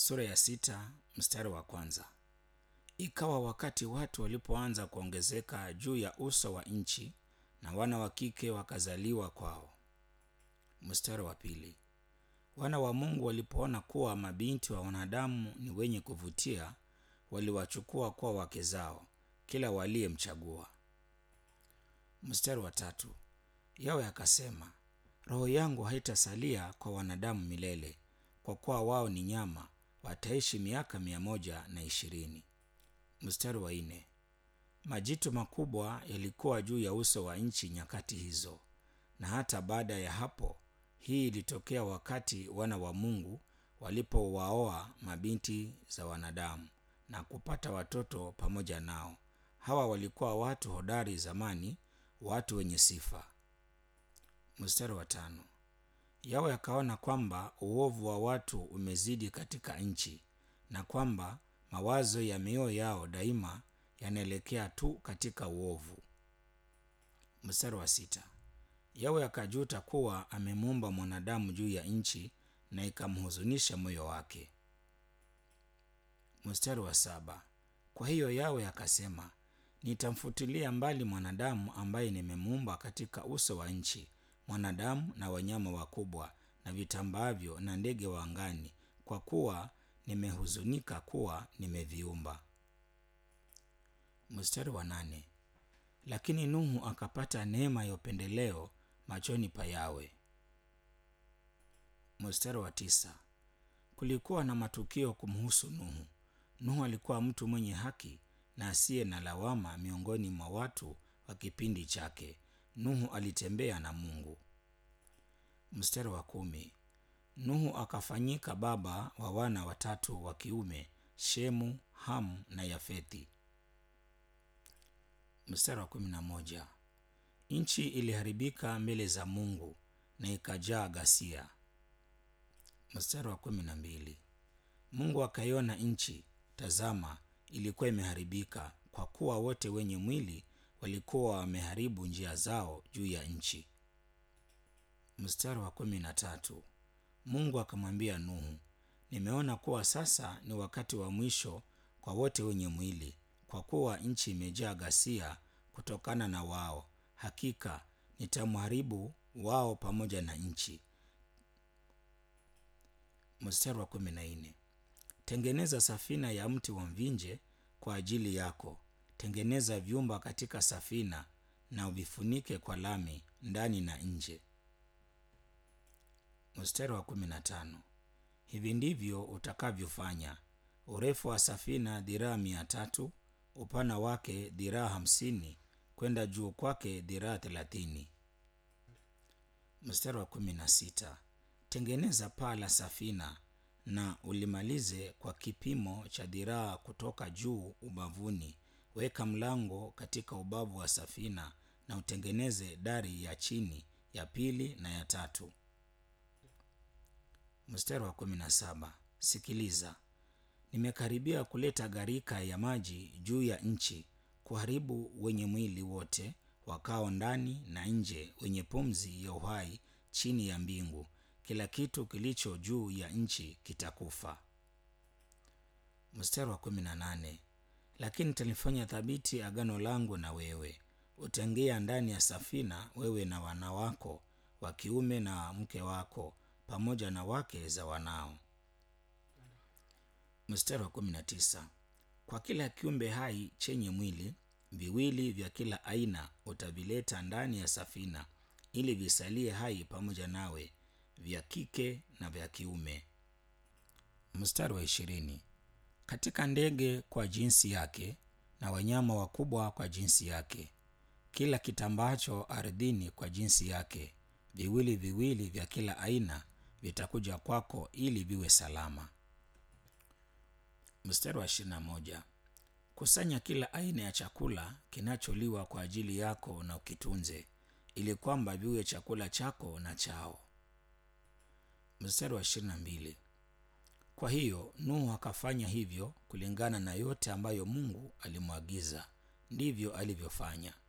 sura ya sita mstari wa kwanza. Ikawa wakati watu walipoanza kuongezeka juu ya uso wa nchi, na wana wa kike wakazaliwa kwao. Mstari wa pili. Wana wa Mungu walipoona kuwa mabinti wa wanadamu ni wenye kuvutia, waliwachukua kuwa wake zao, kila waliyemchagua. Mstari wa tatu. Yawe akasema, roho yangu haitasalia kwa wanadamu milele, kwa kuwa wao ni nyama, wataishi miaka mia moja na ishirini. Mstari wa nne. Majitu makubwa yalikuwa juu ya uso wa nchi nyakati hizo, na hata baada ya hapo. Hii ilitokea wakati wana wa Mungu walipowaoa mabinti za wanadamu na kupata watoto pamoja nao. Hawa walikuwa watu hodari zamani, watu wenye sifa. Mstari wa tano. Yawe akaona kwamba uovu wa watu umezidi katika nchi, na kwamba mawazo ya mioyo yao daima yanaelekea tu katika uovu. Mstari wa sita. Yawe akajuta kuwa amemuumba mwanadamu juu ya nchi, na ikamhuzunisha moyo wake. Mstari wa saba. Kwa hiyo Yawe akasema, nitamfutilia mbali mwanadamu ambaye nimemuumba katika uso wa nchi, mwanadamu na wanyama wakubwa na vitambaavyo na ndege wa angani, kwa kuwa nimehuzunika kuwa nimeviumba. Mstari wa nane. Lakini Nuhu akapata neema ya upendeleo machoni pa Yawe. Mstari wa tisa. Kulikuwa na matukio kumhusu Nuhu. Nuhu alikuwa mtu mwenye haki na asiye na lawama miongoni mwa watu wa kipindi chake. Nuhu alitembea na Mungu. Mstari wa kumi. Nuhu akafanyika baba wa wana watatu wa kiume, Shemu, Hamu na Yafethi. Mstari wa kumi na moja. Nchi iliharibika mbele za Mungu na ikajaa ghasia. Mstari wa kumi na mbili. Mungu akaiona nchi, tazama, ilikuwa imeharibika, kwa kuwa wote wenye mwili walikuwa wameharibu njia zao juu ya nchi. Mstari wa kumi na tatu. Mungu akamwambia Nuhu, nimeona kuwa sasa ni wakati wa mwisho kwa wote wenye mwili, kwa kuwa nchi imejaa ghasia kutokana na wao. Hakika nitamharibu wao pamoja na nchi. Mstari wa kumi na nne. Tengeneza safina ya mti wa mvinje kwa ajili yako. Tengeneza vyumba katika safina na uvifunike kwa lami ndani na nje. Mstari wa kumi na tano. Hivi ndivyo utakavyofanya: urefu wa safina dhiraa mia tatu, upana wake dhiraa hamsini, kwenda juu kwake dhiraa thelathini. Mstari wa kumi na sita. Tengeneza paa la safina na ulimalize kwa kipimo cha dhiraa kutoka juu ubavuni. Weka mlango katika ubavu wa safina na utengeneze dari ya chini, ya pili na ya tatu. Mstari wa kumi na saba. Sikiliza, nimekaribia kuleta gharika ya maji juu ya nchi, kuharibu wenye mwili wote wakao ndani na nje, wenye pumzi ya uhai chini ya mbingu. Kila kitu kilicho juu ya nchi kitakufa. Mstari wa kumi na nane. Lakini nitalifanya thabiti agano langu na wewe, utaingia ndani ya safina, wewe na wana wako wa kiume na mke wako pamoja na wake za wanao. Mstari wa kumi na tisa. Kwa kila kiumbe hai chenye mwili viwili vya kila aina utavileta ndani ya safina, ili visalie hai pamoja nawe, vya kike na vya kiume. Mstari wa ishirini. Katika ndege kwa jinsi yake na wanyama wakubwa kwa jinsi yake, kila kitambacho ardhini kwa jinsi yake, viwili viwili vya kila aina vitakuja kwako ili viwe salama. Mstari wa ishirini na moja. Kusanya kila aina ya chakula kinacholiwa kwa ajili yako na ukitunze, ili kwamba viwe chakula chako na chao. Mstari wa ishirini na mbili. Kwa hiyo Nuhu akafanya hivyo kulingana na yote ambayo Mungu alimwagiza, ndivyo alivyofanya.